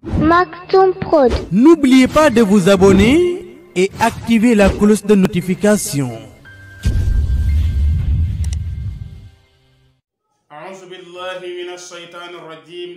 Maktoum Prod. N'oubliez pas de vous abonner et activer la cloche de notification. أعوذ بالله من الشيطان الرجيم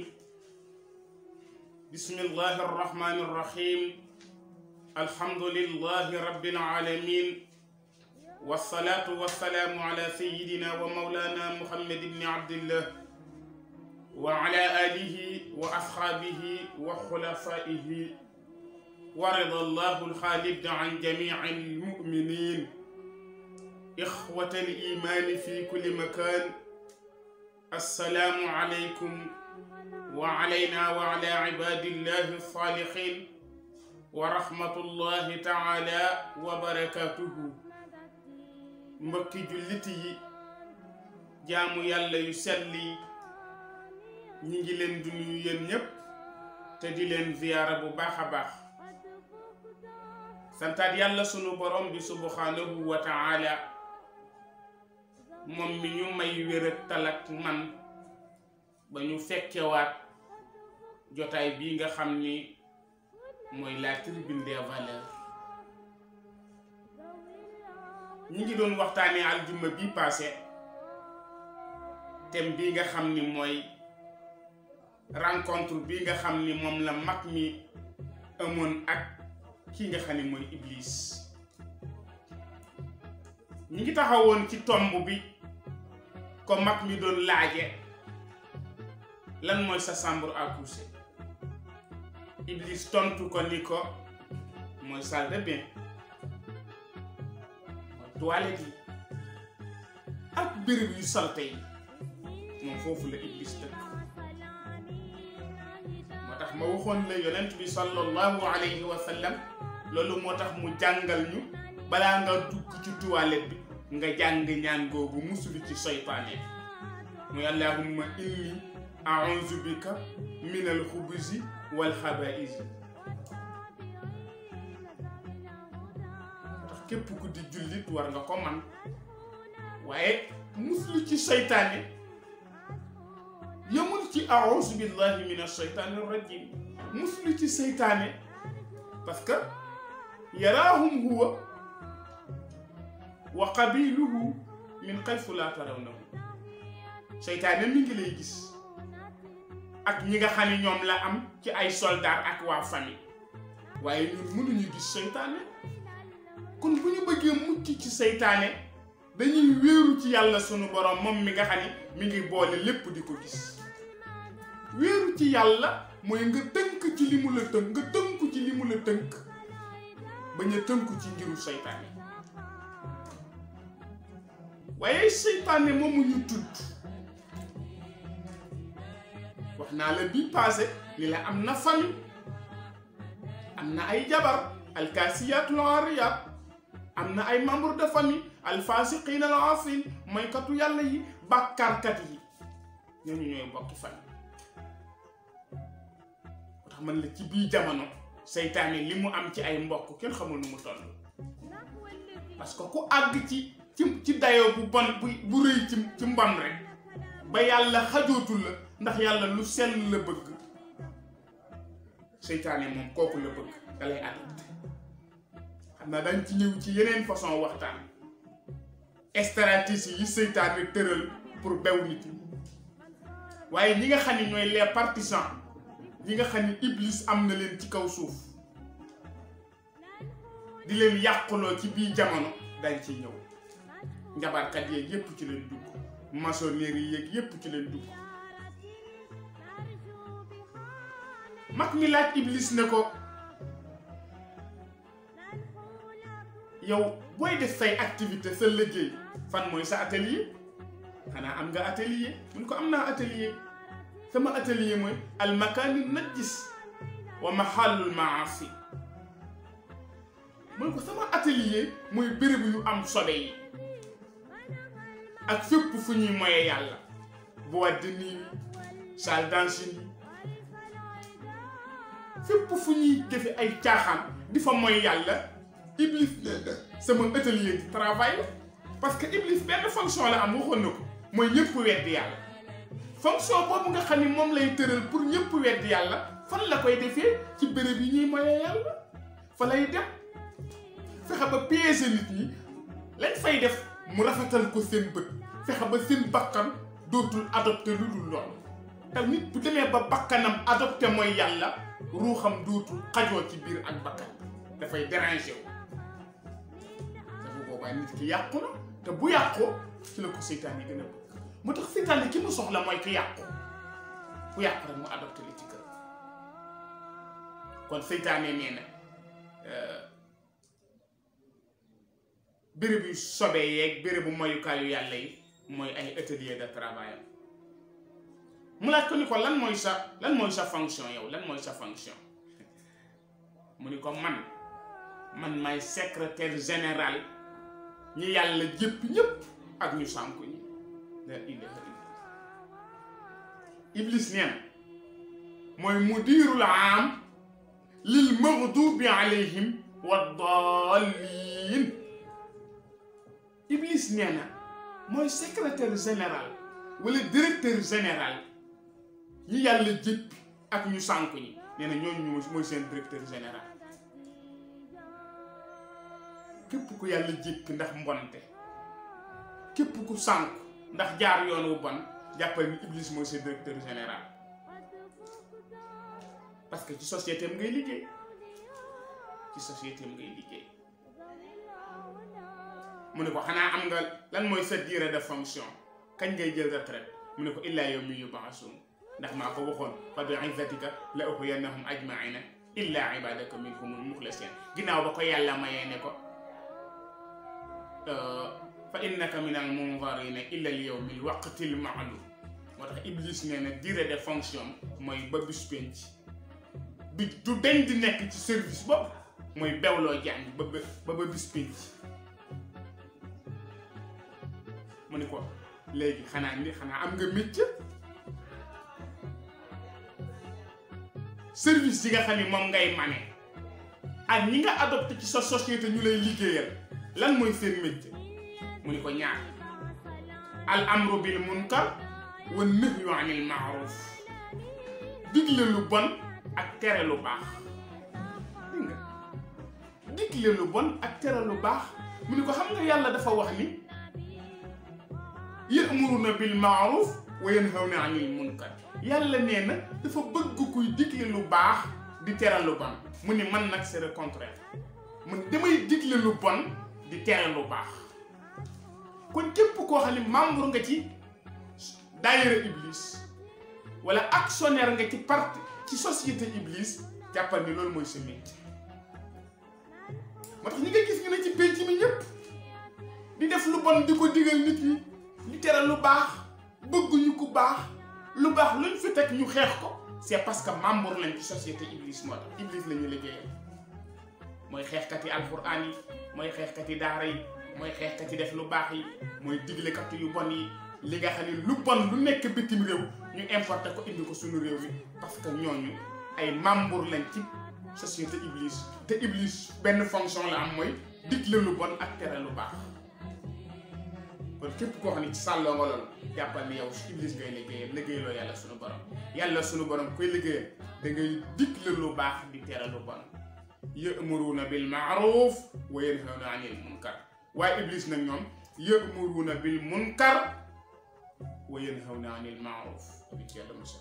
بسم الله الرحمن الرحيم الحمد لله رب العالمين والصلاة والسلام على سيدنا ومولانا محمد بن عبد الله وعلى آله وأصحابه وخلفائه ورضى الله الخالد عن جميع المؤمنين إخوة الإيمان في كل مكان السلام عليكم وعلينا وعلى عباد الله الصالحين ورحمة الله تعالى وبركاته mbokki jullit yi jaamu yàlla yu sell yi ñi ngi leen di nuyu yéen ñépp te di leen ziyaara bu baax a baax santaat yàlla sunu borom bi subhanahu wa taala moom mi ñu may wér ak talak man ba ñu fekkewaat jotaay bii nga xam ni mooy la tribune des valeurs ñi ngi doon waxtaanee aljuma bi passé thème bii nga xam ni mooy rencontre bi nga xam ni moom la mag mi amoon ak ki nga xam ni mooy Iblis ñi ngi taxawoon ci tomb bi ko mag mi doon laaje lan mooy sa chambre à coucher Iblis tontu ko ni ko mooy salle de bain mooy toilette yi ak béréb yu salte yi moom foofu la Iblis dëkk moo tax ma waxoon la yonent bi sallallahu alayhi wa sallam loolu moo tax mu jàngal ñu balaa nga dugg ci toilette bi nga jàng ñaan googu musulu ci seytaane muy allahumma inni a'udhu bika min al-khubuzi wal khaba'isi tax képp ku di jullit war nga ko man waaye musulu ci seytaane yamul ci a'udhu billahi min ash-shaytani ar-rajim musulu ci seytaane parce que yaraahum huwa wa qabiluhu min xayfu laa tarawnahu seytaane mi ngi lay gis ak ñi nga xam ne ñoom la am ci ay soldaar ak waa famille waaye ñun mënuñu gis seytaane kon bu ñu bëggee mucc ci seytaane dañuy wéeru ci yàlla sunu borom moom mi nga xam ne mi ngi boole lépp di ko gis wéeru ci yàlla mooy nga tënk ci li mu la tënk nga tënku ci li mu la tënk bañ a tënku ci ngiru seytaane waaye seytaane moomu ñu tudd wax naa la bii passé ni la am na famille am na ay jabar alkaasiyatul aariyaat am na ay membre de famille alfasiqiin al aasiin moykatu yàlla yi bàkkaarkat yi ñooñu ñooy bokki famille moo tax man la ci bii jamono seytaane li mu am ci ay mbokk kenn xamul nu mu toll parce que ku àgg ci ci ci dayoo bu bon bu bu rëy ci ci mbon rek ba yàlla xajootul la ndax yàlla lu sell la bëgg seytaane moom kooku la bëgg da lay adopté xam naa dañ ci ñëw ci yeneen façon waxtaan stratégie yi seytaane tëral pour bew nit ñi waaye ñi nga xam ne ñooy les partisans ñi nga xam ne iblis am na leen ci kaw suuf di leen yàquloo ci bii jamono dañ ciy ñëw njabarkat yeeg yépp ci leen dugg maçonnerie yeeg yépp ci leen dugg mag mi laaj iblis ne ko yow booy def say activité sa liggéey fan mooy sa atelier xanaa am nga atelier mun ko am naa atelier sama atelier mooy al makaani najis wa mahallul maasi mun ko sama atelier mooy béréb yu am sobe yi ak fépp fu ñuy moye yàlla boîte de nuit salle dancing yi fépp fu ñuy defe ay caaxaan di fa moy yàlla iblis sama atelier di travail la parce que iblis benn fonction la am waxoon na ko mooy ñëpp weddi yàlla fonction boobu nga xam ni moom lay tëral pour ñëpp weddi yàlla fan la koy defee ci béréb yi ñuy moye yàlla fa lay dem fexe ba piéger nit ñi lañ fay def mu rafetal ko seen bët fexe ba seen bakkan dootul adopté lu dul loolu te nit bu demee ba bakkanam adopté mooy yàlla ruuxam dootul xajoo ci biir ak bakkan dafay dérangé wu te bu boobaa nit ki yàqu na te bu yàqoo ci la ko seytaan yi gën a bëgg moo tax seytaan yi ki mu soxla mooy ki yàqu ku yàqu rek mu adopté li ci kër kon seytaane nee na béréb yu sobee yeeg bérébu moyukaayu yàlla yi mooy ay atelier de travail am mu laaj ko ni ko lan mooy sa lan mooy sa fonction yow lan mooy sa fonction mu ni ko man man may secrétaire général ñi yàlla jëpp ñëpp ak ñu sànku ñi la ilaha illa iblis neen mooy mudirul am lil maghdubi alayhim wa dallin iblis nee na mooy secrétaire général wala directeur général ñi yàlla jëpp ak ñu sànku ñi nee na ñooñu ñu mooy seen directeur général képp ku yàlla jëpp ndax mbonte képp ku sànku ndax jaar yoon wu bon jàppal ni iblis mooy seen directeur général parce que ci société am ngay liggéey ci société am ngay liggéey mu ne ko xanaa am nga lan mooy sa durée de fonction kañ ngay jël retraite mu ne ko illaa yawmi yub'asun ndax maa ko waxoon fa bi izzatika la ughwiyannahum ajma'ina illa ibadaka minhumul mukhlasin ginnaaw ba ko yàlla mayee ne ko fa innaka minal munzarina illa al yawmil waqtil ma'lum moo tax iblis nee na durée de fonction mooy ba bis penc bi du dañ di nekk ci service bopp mooy bewloo jàng ba ba ba bis penc mu ni ko léegi xanaa ni xanaa am nga métier service yi nga xam ni moom ngay mane ak ñi nga adopté ci sa société ñu lay liggéeyal lan mooy seen métier mu ni ko ñaar al amru bil munkar wa nahyu anil maaruf digle lu bon ak tere lu baax dégg nga digle lu bon ak tere lu baax mu ni ko xam nga yàlla dafa wax ni ya'muruna bil ma'ruf wa yanhawna 'anil munkar yàlla nee na dafa bëgg kuy digle lu baax di tere lu bon mu ni man nag c'est le contraire man damay digle lu bon di tere lu baax kon képp koo xam ne membre nga ci daayira iblis wala actionnaire nga ci parti ci société iblis jàppal ni loolu mooy sa métier moo tax ñi nga gis ñu ne ci pénc mi ñëpp di def lu bon di ko digal nit ñi di tere lu baax bëgguñu ku baax lu baax luñ fi teg ñu xeex ko c'est parce que membre lañ ci société iblis moo tax iblis la ñu liggéeyal mooy xeexkat yi alxuraan yi mooy xeexkat yi daara yi mooy xeexkat yi def lu baax yi mooy diglekat yu bon yi li nga xam ne lu bon lu nekk bitim réew ñu importé ko indi ko suñu réew mi parce que ñooñu ay membre lañ ci société iblis te iblis benn fonction la am mooy digle lu bon ak tere lu baax kon képp koo xam ne ci sàlloo nga loolu jàppal ni yow iblis ngay liggéeyal liggéeyaloo yàlla suñu borom yàlla suñu borom koy liggéeyal da ngay digle lu baax di tere lu bon ya'muruna bil ma'ruf wa yanhawna 'anil munkar waaye iblis nag ñoom ya'muruna bil munkar wa yanhawna 'anil ma'ruf bi ci yàlla mos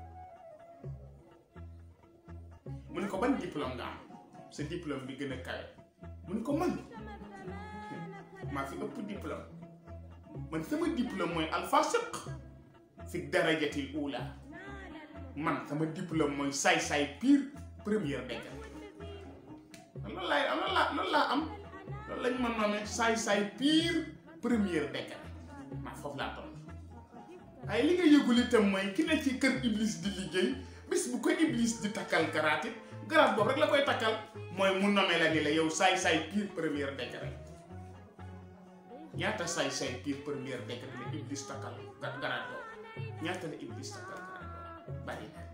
mu ne ko ban diplôme nga am sa diplôme bi gën a kawe mu ne ko man maa fi ëpp diplôme man sama diplôme mooy alfasiq fi darajatil ula man sama diplôme mooy saay-saay pire première degré loolu laay am loolu laa loolu laa am loolu lañ ma nommé saay-saay pire première degré maa foofu laa toll waaye li nga yëgul itam mooy ki ne ci kër iblis di liggéey bis bu ko iblis di takkal garaat it garaat boobu rek la koy takkal mooy mu nommé la ni la yow saay-saay pire première degré ñaata saay-saay pire première degré la iblis takkal garaat boobu ñaata la iblis takkal garaat boobu bari na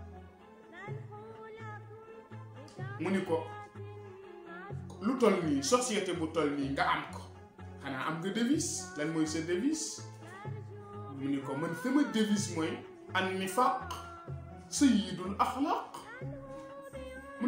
mu ni ko lu toll nii société bu toll nii nga am ko xanaa am nga devise lan mooy sa devise mu ni ko man sama devise mooy an nifaq sayyidul axlaq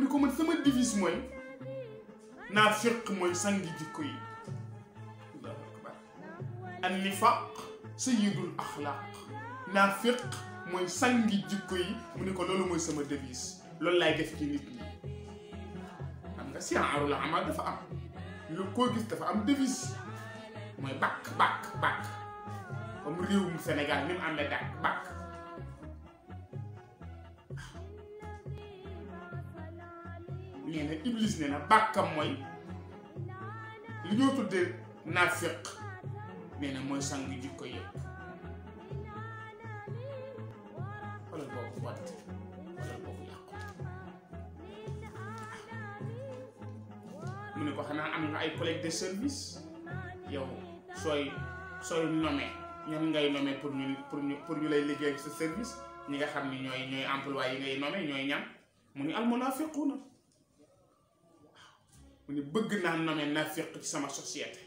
ni ko man sama devise mooy naa fiq mooy sangi jikko yi allahu akbar an nifaq sayyidul axlaq naa fiq mooy sangi jikko yi mu ni ko loolu mooy sama devise loolu laay def ci nit ñi xam nga siyaarul amal dafa am lu koo gis dafa am devise mooy bàkk bàkk bàkk comme réewum Sénégal ni mu amee dàkk bàkk nee na Iblis nee na bàkkam mooy li ñoo tuddee naafiq nee na mooy sang jikko yëpp xoolal boobu wat xoolal boobu yàqu mu ne ko xanaa am nga ay collègue de service yow sooy sooy nommé ñan ngay nommé pour ñu pour ñu pour ñu lay liggéey sa service ñi nga xam ni ñooy ñooy emploi yi ngay nommé ñooy ñam mu ni almunafiquuna mu ni bëgg naa nommé nafiq ci sama société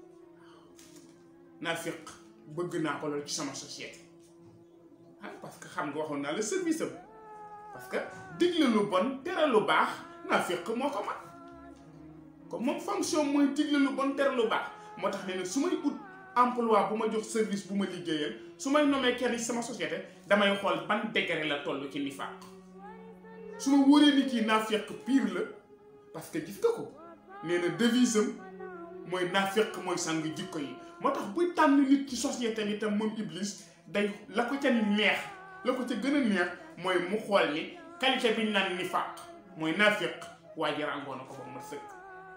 nafiq bëgg naa ko loolu ci sama société ah parce que xam nga waxoon naa la service am parce que digle lu bon tere lu baax nafiq moo ko mat comme moom fonction mooy digle lu bon tere lu baax moo tax ne ne su may ut emploi bu ma jox service bu ma liggéeyal su may nommé kenn ci sama société damay xool ban degré la toll ci nifaaq su ma wóoree ni kii nafiq pire la parce que gis nga ko nee na devise am mooy nafiq mooy sang jikko yi moo tax buy tànn nit ci société bi tam moom Iblis day la ko ca neex la ko ca gën a neex mooy mu xool ni qualité bi ñu naan nifaaq mooy nafiq waa ji ràngoo na ko ba ma sëkk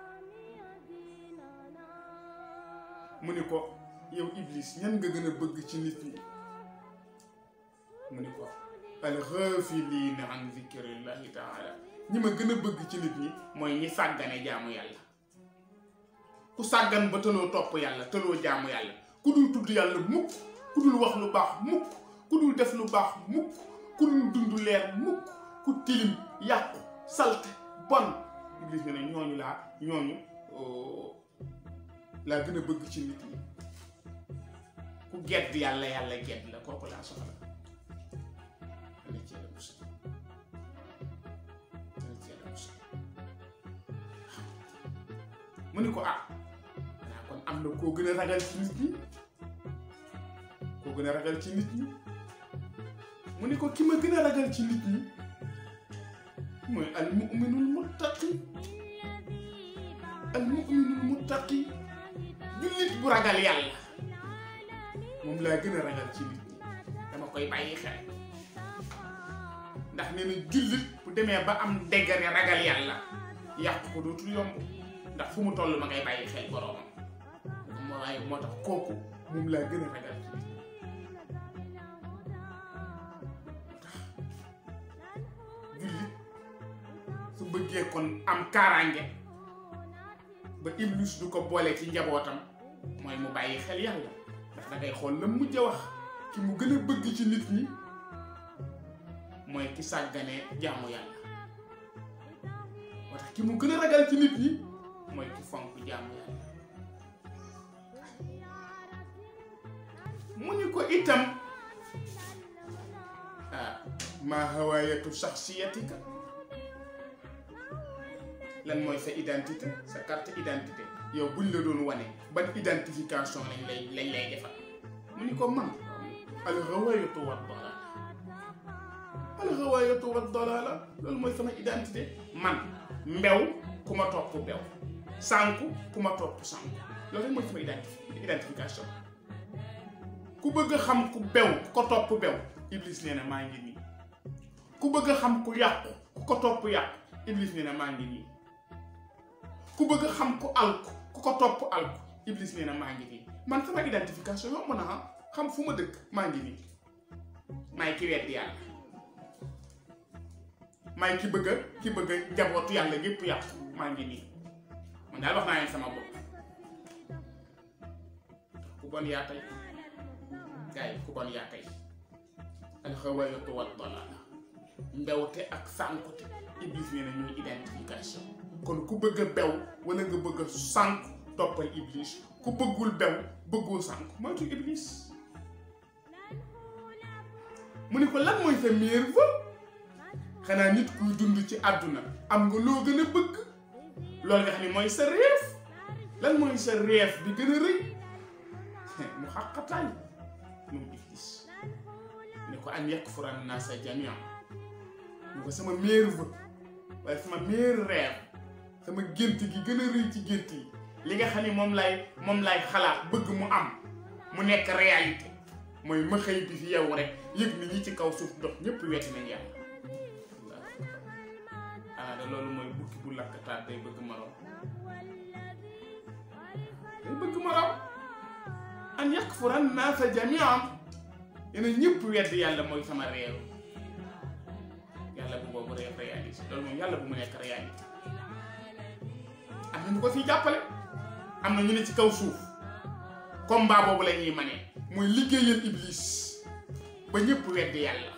mu ni ko yow Iblis ñan nga gën a bëgg ci nit ñi mu ni ko alxaafiliina an zikrillahi taala ñi ma gën a bëgg ci nit ñi mooy ñi sàggane jaamu yàlla ku sàggan ba tëloo topp yàlla tëloo jaamu yàlla ku dul tudd yàlla mukk ku dul wax lu baax mukk ku dul def lu baax mukk ku dul dund leer mukk ku tilim yàqu salte bon Iblis ne ne ñooñu laa ñooñu laa gën a bëgg ci nit ñi ku gedd yàlla yàlla gedd la kooku laa soxla dana ci yàlla musal dana ci yàlla musal mu ni ko ah xanaa kon am na koo gën a ragal ci nit ñi koo gën a ragal ci nit ñi mu ni ko ki ma gën a ragal ci nit ñi mooy al muminul muttaqi al muminul muttaqi jullit bu ragal yàlla moom laa gën a ragal ci nit ñi dama koy bàyyi xel ndax nee na jullit bu demee ba am degré ragal yàlla yàq ko dootul yomb ndax fu mu toll ma ngay bàyyi xel boroomam moo waaye moo tax kooku moom laa gën a ragal ci nit ñi jullit su bëggee kon am kaaraange ba iblis du ko boole ci njabootam mooy mu bàyyi xel yàlla ndax da ngay xool la mujj a wax ki mu gën a bëgg ci nit ñi mooy ki sàgganee jaamu yàlla moo tax ki mu gën a ragal ci nit ñi mooy ki fonk jaamu yàlla mu ni ko itam ah maa hawaayatu shaxsiyatika lan mooy sa identité sa carte identité yow buñ la doon wane ban identification lañ lay lañ lay defal mu ni ko man alxawaayatu wa dalala alxawaayatu wa dalala loolu mooy sama identité man mbew ku ma topp bew sànku ku ma topp sànku loolu rek mooy sama identifi identification ku bëgg a xam ku bew ku ko topp bew iblis nee na maa ngi nii ku bëgg a xam ku yàqu ku ko topp yàqu iblis nee na maa ngi nii ku bëgg a xam ku alku ku ko topp alku iblis nee na maa ngi nii man sama identification yomb na ah xam fu ma dëkk maa ngi nii maay ki weddi yàlla maay ki bëgg a ki bëgg a njabootu yàlla yépp yàqu maa ngi nii man daal wax naa leen sama bopp ku bon yaa tey gaay ku bon yaa tey alxawaayatu wa dalaala mbewte ak sànkute iblis nee na ñooy identification kon ku bëgg a bew wala nga bëgg a sànk toppal iblis ku bëggul bew bëggul sànk moytu iblis mu ni ko lan mooy sa meilleur vœu xanaa nit kuy dund ci àdduna am nga loo gën a bëgg loolu nga xam ne mooy sa réef lan mooy sa réef bi gën a rëy mu xaqataay moom iblis ne ko an yakfura naasa jamian ñu ko sama meilleur vœu waaye sama meilleur rêve sama gént gi gën a rëy ci gént yi li nga xam ne moom lay moom lay xalaat bëgg mu am mu nekk réalité mooy ma xëy bi fi yow rek yëg ni ñi ci kaw suuf dox ñëpp wetti nañ yàlla ah de loolu mooy bukki bu lakkataat day bëgg moroom day bëgg moroom an yakfura naasa jamian yéen ñëpp wedd yàlla mooy sama réew yàlla bu boobu réew réalité loolu moom yàlla bu mu nekk réalité am na ñu ko fi jàppale am na ñu ne ci kaw suuf combat boobu la ñuy manee mooy liggéeyal iblis ba ñëpp wedd yàlla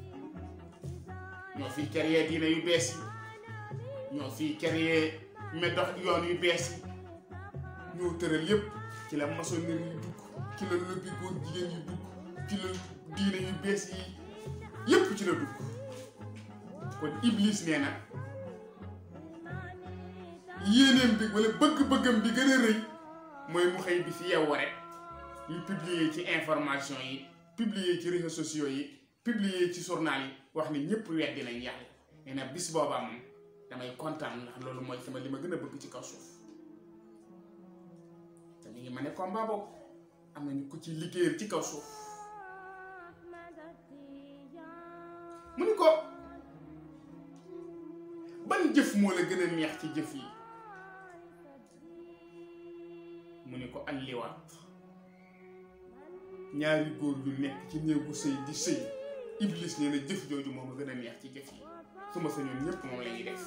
ñoo fi créé diine yu bees yi ñoo fi créé médox yoon yu bees yi ñoo tëral yépp ci la maçonnerie yu dugg ci la lobby góor jigéen yu dugg ci la diine yu bees yi yépp ci la dugg kon iblis nee na yéeneem bi wala bëgg-bëggam bi gën a rëy mooy mu xëy bi fi yeewu rek ñu publier ci information yi publier ci réseaux sociaux yi publier ci journal yi wax ni ñëpp weddi nañ yàlla nee na bis boobaa moom damay kontaan ndax loolu mooy sama li ma gën a bëgg ci kaw suuf te mi ngi ma ne combat boobu am nañu ko ci liggéeyal ci kaw suuf mu ni ko ban jëf moo la gën a neex ci jëf yi mu ni ko alliwaat ñaari góor yu nekk ci néegu sëy di sëy iblis nee na jëf jooju moom a gën a neex ci jëf yi su ma sañoon ñépp moom la ñuy def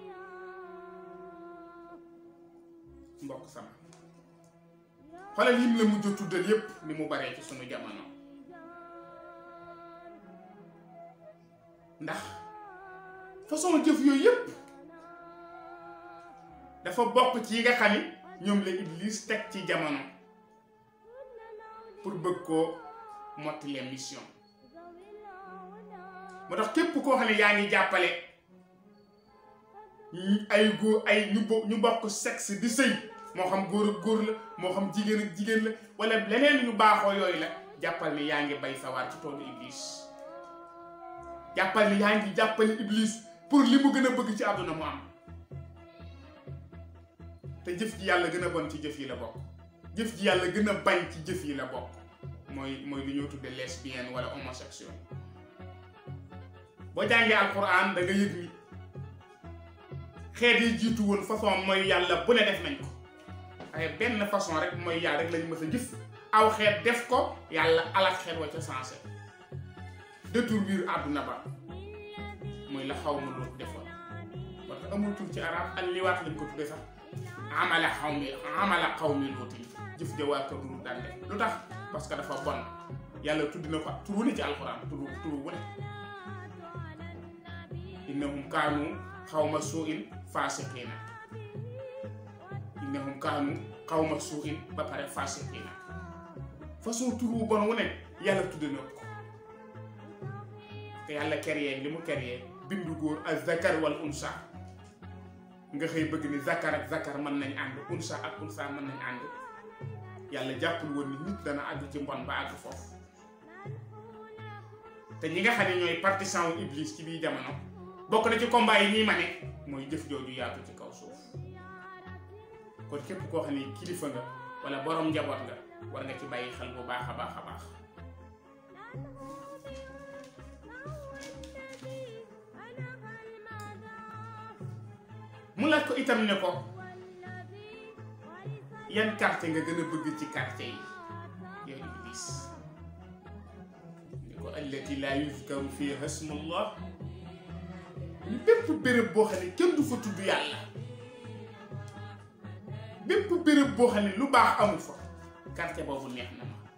mbokk sama xoolal yim la mujj a tuddal yépp ni mu baree ci sunu jamono ndax façon jëf yooyu yépp dafa bokk ci yi nga xam ni ñoom la iblis teg ci jamono pour bëgg koo mottali mission moo tax képp koo xam ne yaa ngi jàppale ay góor ay ñu bo ñu bokk sexe di sëy moo xam góor ak góor la moo xam jigéen ak jigéen la wala leneen ñu baaxoo yooyu la jàppal ni yaa ngi bay sawar ci toolu iblis jàppal ni yaa ngi jàppale iblis pour li mu gën a bëgg ci àdduna mu am te jëf ji yàlla gën a bon ci jëf yi la bokk jëf ji yàlla gën a bañ ci jëf yi la bokk mooy mooy li ñoo tudde lesbienne wala homosexuel boo jàngee alquran da nga yëg ni xeet yi jiitu woon façon mooy yàlla bu ne def nañ ko waaye benn façon rek mooy yàlla rek lañ mës a gis aw xeet def ko yàlla alak xeet wa ca sensé détourner àdduna ba mooy la xaw ma lu defoon parce que amul tur ci arab al liwaat lañ ko tudde sax amala xaw mi amala xaw mi luuti jëf ja waa kër lu daan def lu tax parce que dafa bon yàlla tudd na ko tur wu ne ci alxuraan tur tur wu ne innahum kaanu xawma suuin faasiqiina innahum kaanu xawma suuin ba pare faasiqiina façon tur wu bon wu ne yàlla tudd na ko te yàlla créé li mu créé bindu góor ak zakar wal unsa nga xëy bëgg ni zakar ak zakar mën nañ ànd unsa ak unsa mën nañ ànd yàlla jàppul woon ni nit dana àgg ci mbon ba àgg foofu te ñi nga xam ne ñooy partisan wu iblis ci biir jamono bokk na ci combat yi ñuy mane mooy jëf jooju yaatu ci kaw suuf kon képp koo xam ne kilifa nga wala borom njaboot nga war nga ci bàyyi xel bu baax a baax a baax mu laaj ko itam ne ko yan quartier nga gën a bëgg ci quartier yi yow iblis ni ko allati laa yuzkaru fiha ismullah ñu bépp béréb boo xam ne kenn du fa tudd yàlla bépp béréb boo xam ne lu baax amul fa quartier boobu neex na ma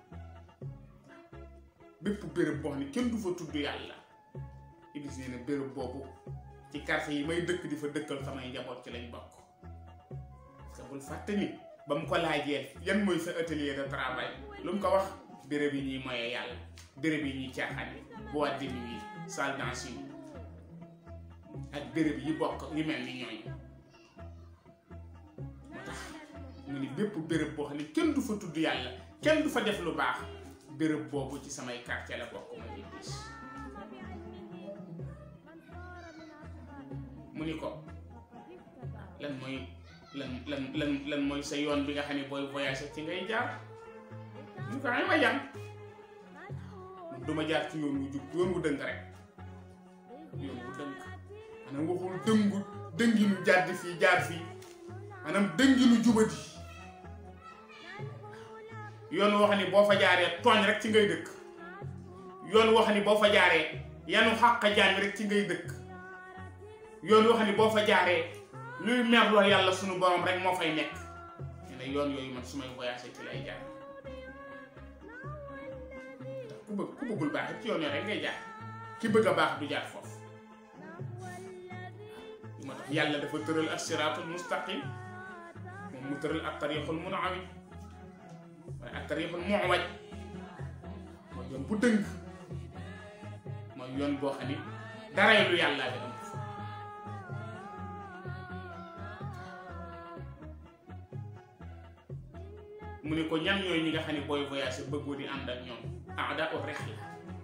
bépp béréb boo xam ne kenn du fa tudd yàlla iblis nee na béréb boobu ci quartier yi may dëkk di fa dëkkal samay njaboot ci lañ bokk parce que bul fàtte ni ba mu ko laajee yan mooy sa atelier de travail lu mu ko wax béréb yi ñuy moye yàlla béréb yi ñuy caaxaan yi boîte de nuit salle danse yi ak béréb yi bokk yu mel ni ñooñu moo tax mu ni bépp béréb boo xam ne kenn du fa tudd yàlla kenn du fa def lu baax béréb boobu ci samay quartier la bokk ma iblis mu ni ko lan mooy lan lan lan lan mooy sa yoon bi nga xam ne booy voyagé ci ngay jaar mu ko ay ma jàng man duma jaar ci yoon wu jub yoon wu dëng rek yoon wu dëng maanaam waxul dëngu dënginu jàdd fii jaar fii maanaam dënginu jubati yoon woo xam ne boo fa jaaree tooñ rek ci ngay dëkk yoon woo xam ne boo fa jaaree yanu xàq jaami rek ci ngay dëkk yoon woo xam ne boo fa jaaree luy merloo yàlla sunu borom rek moo fay nekk nee na yoon yooyu man su may voyagé ci lay jaar ndax ku bëgg ku bëggul baax ci yoon yooyu rek ngay jaar ki bëgg a baax du jaar foofu moo tax yàlla dafa tëral as-siraatul mustaqim moom mu tëral ak tariixul munawwij waaye ak tariixul muwaj mooy yoon bu dëng mooy yoon boo xam ni daray lu yàlla bi am fa mu ne ko ñan ñooy ñi nga xam ne booy voyage bëggoo di ànd ak ñoom aada o rex la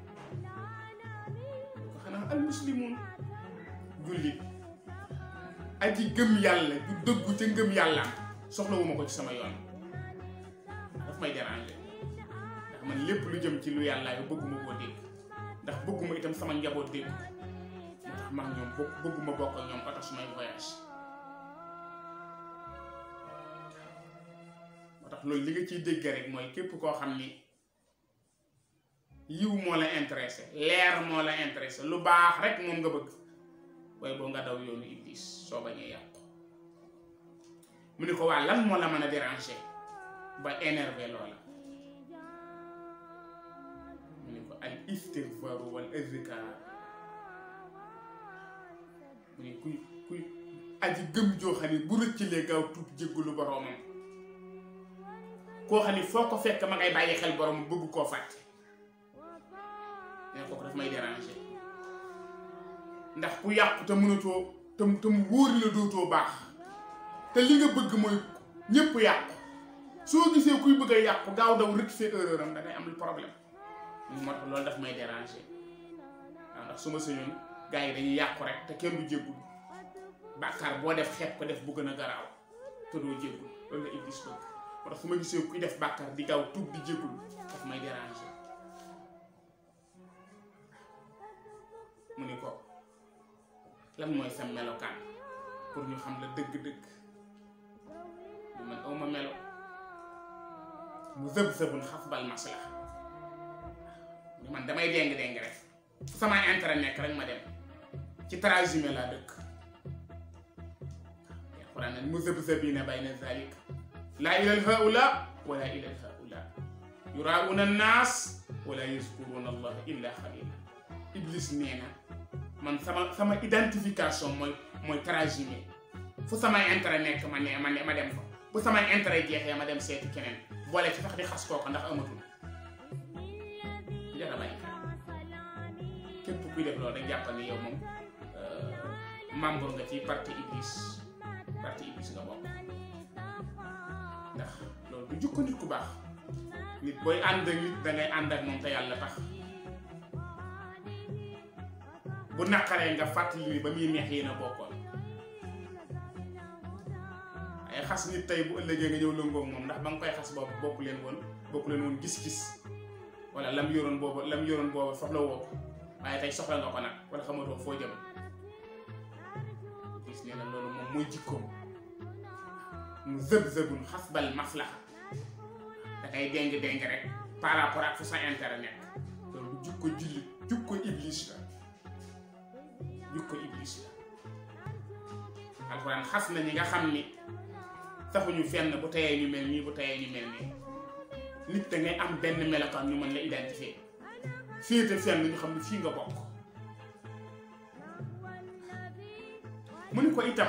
ko xanaa al muslimun jullit aji gëm yàlla du dëggu ca ngëm yàlla soxlawuma ko ci sama yoon daf may déranger ndax man lépp lu jëm ci lu yàlla yu bëgguma koo dégg ndax bëgguma itam sama njaboot dégg moo tax maa ñoom bokk bëgguma bokk ak ñoom oto su may voyage moo tax loolu li nga ciy dégg rek mooy képp koo xam ni yiw moo la intéressé leer moo la intéressé lu baax rek moom nga bëgg waaye boo nga daw yoonu iblis soo bañee yàqu mu ni ko waa lan moo la mën a déranger ba énervé loola mu ni ko al istigfaaru wal azkar mu ni kuy kuy aji gëm joo xam ne bu rëccalee gaaw tuub jéggulu boroomam koo xam ni foo ko fekk ma ngay bàyyi xel borom bëgg koo fàtte ne kooku daf may déranger ndax ku yàqu te mënatoo te te mu wóor la dootoo baax te li nga bëgg mooy ñépp yàqu soo gisee kuy bëgg a yàqu gaaw daw rectifier erreur am da ngay am lu problème moo tax loolu daf may déranger waaw ndax su ma sañoon gars yi dañuy yàqu rek te kenn du jéggul bàkkaar boo def xeeb ko def bu gën a garaaw te doo jéggul loolu la Iblis bëgg moo tax su ma gisee kuy def bàkkaar di gaaw tuub di jéggul daf may déranger mu ni ko lan mooy sa melokaan pour ñu xam la dëgg-dëgg ñu man awma melo mu zëb zëbun xasbal maslaha mu man damay déng-déng rek fu sama intérêt nekk rek ma dem ci transhumé laa dëkk alxuraan nag mu zëb zëbina bayna zalik laa ilal haula wala ilal haula yurauna annaas wala yazkuruna allah illa xalila iblis nee na man sama sama identification mooy mooy transhumé fu samay intérêt nekk ma ne ma ne ma dem fa bu samay intérêt jeexee ma dem seeti keneen boole ci sax di xas kooku ndax amatul jara bàyyi képp kuy def loolu rek jàppal ni yow moom membre nga ci parti iblis parti iblis nga bokk ndax loolu du jukko nit ku baax nit booy ànd ak nit dangay ànd ak moom te yàlla tax bu naqaree nga fàttali ni ba muy neex yéen a bokkoon ay xas nit tey bu ëllëgee nga ñëw lëngoog moom ndax ba nga koy xas boobu bokku leen woon bokku leen woon gis-gis wala lam yoroon boobu lam yoroon boobu soxla woo ko waaye tey soxla nga ko nag wala xamatoo foo jëm gis nee na loolu moom mooy jikkoom mu zëb-zëbun xasbal maslaha da ngay déng-déng rek par rapport ak fu sa intérêt nekk loolu jukko jullit jukko iblis la jukko iblis la alxuraan xas na ñi nga xam ni taxuñu fenn bu teyee ñu mel nii bu teyee ñu mel nii nit da ngay am benn melokaan ñu mën la identifier féete fenn ñu xam ne fii nga bokk mu ni ko itam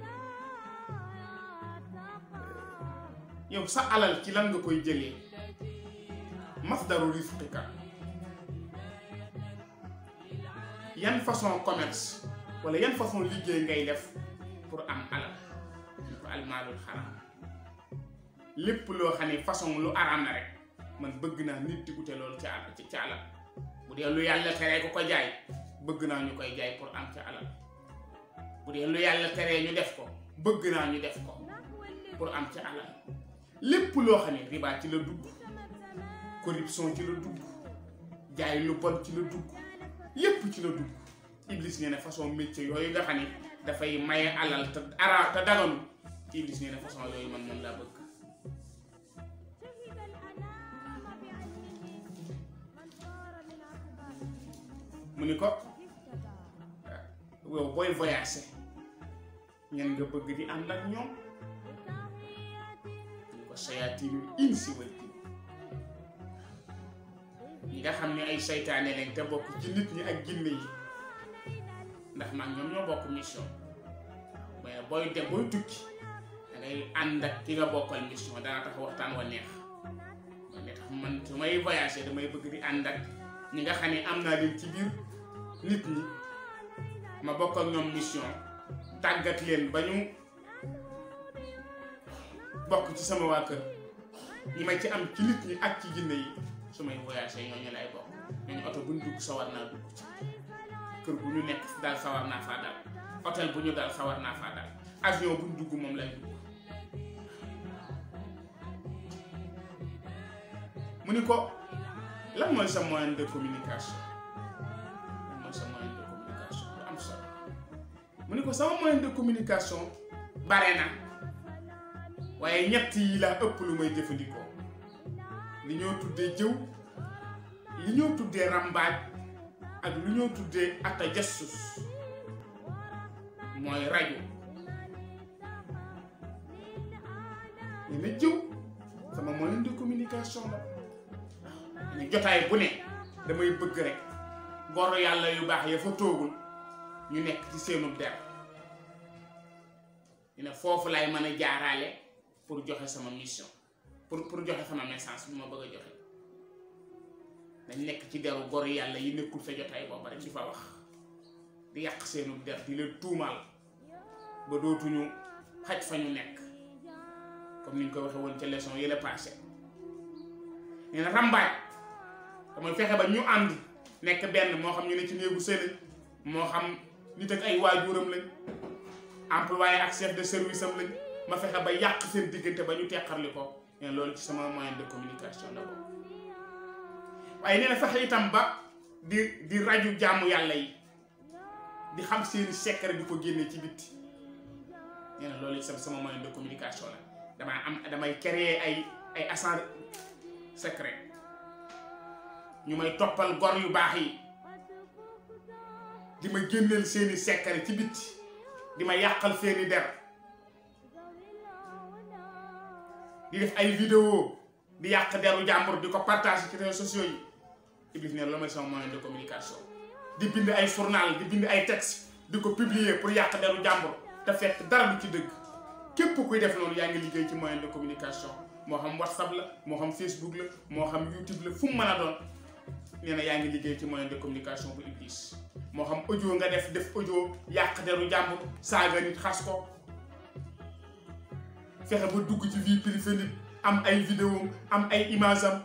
yow sa alal ci lan nga koy jëlee masdaru risqika yan façon commerce wala yan façon liggéey ngay def pour am alal ñu ko almaalul xaram lépp loo xam ne façon lu araam la rek man bëgg naa nit di ute loolu ci alal ci alal bu dee lu yàlla teree ko ko jaay bëgg naa ñu koy jaay pour am ci alal bu dee lu yàlla teree ñu def ko bëgg naa ñu def ko pour am ci alal lépp loo xam ne riba ci la dugg corruption ci la dugg jaay lu bon ci la dugg yépp ci la dugg iblis nee na façon métier yooyu nga xam ne dafay maye alal te ara te daganu iblis nee na façon yooyu man moom laa bëgg mu ni ko yow booy voyager ñan nga bëgg di ànd ak ñoom ñu ko sayaatinul insi wal jinn ñi nga xam ne ay seytaane leen te bokk ci nit ñi ak jinne yi ndax man ñoom ñoo bokk mission mais booy dem booy tukki da ngay ànd ak ki nga bokkal mission dana tax waxtaan wa neex ne tax man su may voyager damay bëgg di ànd ak ñi nga xam ne am naa leen ci biir nit ñi ma bokk ak ñoom mission tàggat leen ba ñu bokk ci sama waa kër ñi ma ci am ci nit ñi ak ci jinne yi su may voyager ñooñu lay bokk ñooñu oto bu ñu dugg sawar naa dugg ci kër bu ñu nekk daal sawar naa faa daal hôtel bu ñu daal sawar naa faa daal avion bu ñu dugg moom lay dugg mu ni ko lan mooy sa moyen de communication lan mooy sa moyen de communication bu am solo mu ni ko sama moyen de communication bare na waaye ñett yi laa ëpp lu may jëfandikoo li ñoo tuddee jëw li ñoo tuddee rambaaj ak lu ñoo tuddee ata jassus mooy rajo ñu ne jëw sama moyen de communication la waaw ne jotaay bu ne damay bëgg rek goro yàlla yu baax ya fa toogul ñu nekk ci seenu der ñu ne foofu lay mën a jaaraale pour joxe sama mission pour pour joxe sama message bi ma bëgg a joxe dañ nekk ci deru goro yàlla yi nekkul sa jotaay booba rek di fa wax di yàq seenu der di leen tuumaal ba dootuñu xaj fa ñu nekk comme ni ñu ko waxee woon ca leçon yële passé nee na rambaaj damay fexe ba ñu ànd nekk benn moo xam ñu ne ci néegu sëy moo xam nit ak ay waajuram lañ employé ak chef de service am lañ ma fexe ba yàq seen diggante ba ñu teqarli ko nee na loolu ci sama moyen de communication la ko waaye nee na fexe itam ba di di raju jaamu yàlla yi di xam seeni secret di ko génne ci bitti nee na loolu ci sama moyen de communication la damaa am damay créer ay ay agent secret ñu may toppal gor yu baax yi di ma génneel seeni secret ci bitti di ma yàqal seeni der di def ay vidéo di yàq deru jàmbur di ko partager ci réseaux sociaux yi Iblis ne loolu mooy sama moyen de communication di bind ay journal di bind ay texte di ko publier pour yàq deru jàmbur te fekk dara du ci dëgg képp kuy def loolu yaa ngi liggéey ci moyen de communication moo xam whatsapp la moo xam facebook la moo xam youtube la fu mu mën a doon nee na yaa ngi liggéey ci moyen de communication bu Iblis moo xam audio nga def def audio yàq deru jàmbur saaga nit xas ko fexe ba dugg ci vie privée nit am ay vidéo am ay image am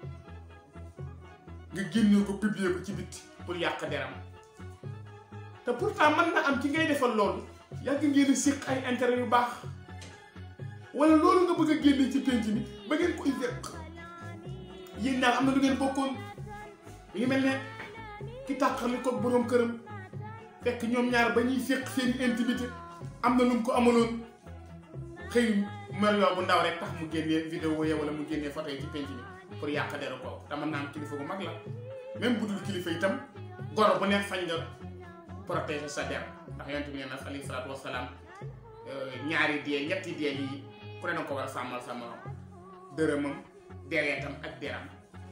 nga génne ko publier ko ci bitti pour yàq deram te pourtant mën na am ci ngay defal loolu yàgg ngeen a séq ay intérêt yu baax wala loolu nga bëgg a génne ci penc mi ba ngeen koy fekk yéen daal am na lu ngeen bokkoon mi ngi mel ne ki tàqali ko boroom këram fekk ñoom ñaar ba ñuy séq seen intimité am na lu mu ko amaloon xëy mel yoo bu ndaw rek tax mu génnee vidéo ya wala mu génnee photo yi ci penc mi pour yàq deru kooku te mën naa am kilifa bu mag la même bu dul kilifa itam goro bu nekk fañ nga protéger sa der ndax yonent bi nee na alayhi salaatu wasalaam ñaari dee ñetti dee yi ku ne na ko war a sàmmal sa morom dërëmam dereetam ak deram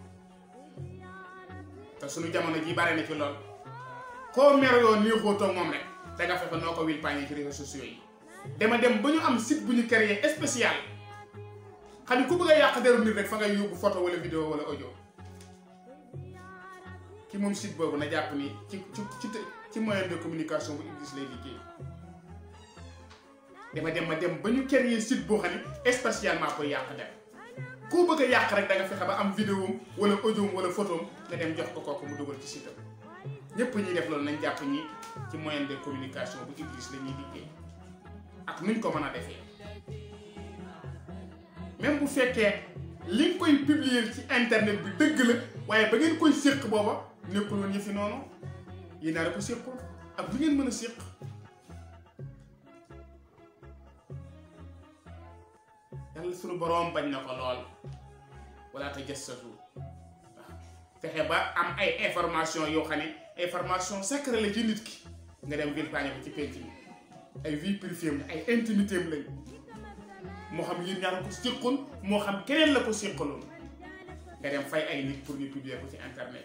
te suñu jamono ji bare na ci lool koo mer yoo néexoo toog moom rek da nga fexe noo ko wil pañe ci réseaux sociaux yi dama dem ba ñu am site bu ñu créé spécial xam ni ku bëgg a yàq deru nit rek fa ngay yóbbu photo wala vidéo wala audio ki moom site boobu na jàpp ni ci ci ci ci moyen de communication bu Iblis lay liggéey dama dem ma dem ba ñu créer site boo xam ne spécialement koy yàq dem koo bëgg a yàq rek da nga fexe ba am vidéo wala audio wala photo nga dem jox ko kooku mu dugal ci site am ñëpp ñuy def loolu nañ jàpp ñi ci moyen de communication bu Iblis la ñuy liggéey ak nuñ ko mën a defee même bu fekkee li nga koy publier ci internet bi dëgg la waaye ba ngeen koy séq booba nekkul woon yëfi noonu yi naa ko séqul ak lu ngeen mën a séq yàlla sunu boroom bañ na ko lool wala te jassatu waaw fexe ba am ay information yoo xam ne information secret la ci nit ki nga dem vilpaañe ko ci penc bi ay vie privée am ay intimité am lañ moo xam yéen ñaar ko séqoon moo xam keneen la ko séqaloon nga dem fay ay nit pour ñu publier ko ci internet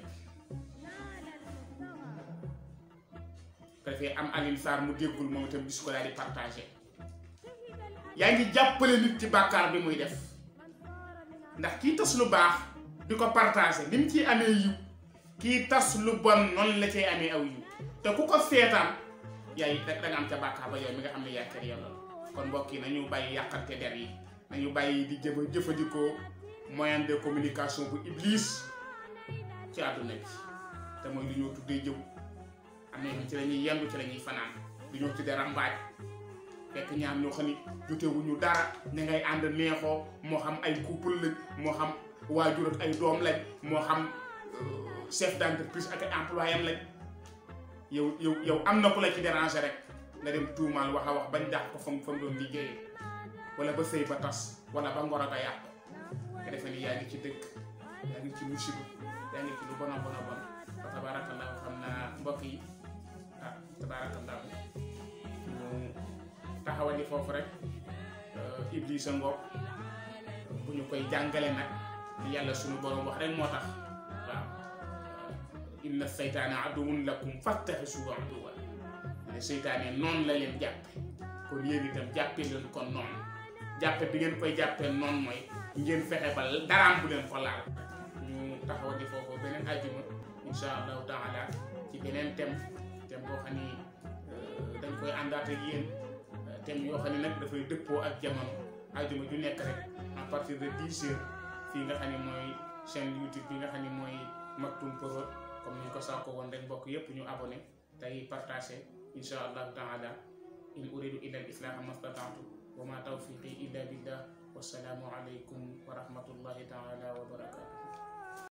ko defee am Alioune Sarr mu déggul moom itam gis ko daal di partagé yaa ngi jàppale nit ci bàkkaar bi muy def ndax kii tas lu baax di ko partagé ni mu ciy amee yiw kii tas lu bon noonu la cay amee aw yiw te ku ko seetaan yaay da nga am ca bàkkaar ba yow mi nga xam ne yaa kër yàlla kon mbokk yi nañu bàyyi yàqante der yi nañu bàyyi di jëfa jëfandikoo moyen de communication bu iblis ci àdduna bi te mooy lu ñoo tuddee jëw am na ci la ñuy yendu ci la ñuy fanaan lu ñoo tuddee rambaaj fekk ñaar ñoo xam ni jotewuñu dara ne ngay ànd neexoo moo xam ay couple lañ moo xam waajur ak ay doom lañ moo xam chef d'entreprise ak ay employé am lañ yow yow yow am na ku la ci déranger rek nga dem tuumaal wax a wax bañ dàq ko fa mu fa mu doon liggéeyee wala ba sëy ba tas wala ba ngoro ga yàqu nga defe ni yaa ngi ci dëkk yaa ngi ci musiba yaa ngi ci lu bon a bon a bon fa tabaarakallaahu xam naa mbokk yi ah tabaarakallaahu ñu taxawali foofu rek Iblisa ngoog bu ñu koy jàngale nag yàlla suñu borom wax rek moo tax waaw inna seytaana aduwwun lakum fattaxisuhu aduwwan ne seytaane noonu la leen jàppe kon yéen itam jàppe leen kon noonu jàppe bi ngeen koy jàppee noonu mooy ngeen fexe ba daraam bu leen ko laal ñu taxawati foofu beneen ajjuma insha allahu taala ci beneen thème thème boo xam ni dañ koy àndaat ak yéen thème yoo xam ne nag dafay dëppoo ak jamono ajjuma ju nekk rek à partir de 10 heures fii nga xam ne mooy chaîne YouTube bi nga xam ne mooy Maktoum Prod comme ni ñu ko saako woon rek mbokk yépp ñu abonné tey partagé insha allahu taala in uridu illa al islaha mastata'tu wa ma tawfiqi illa billah wassalaamu alaykum wa rahmatullahi taala wa barakatuh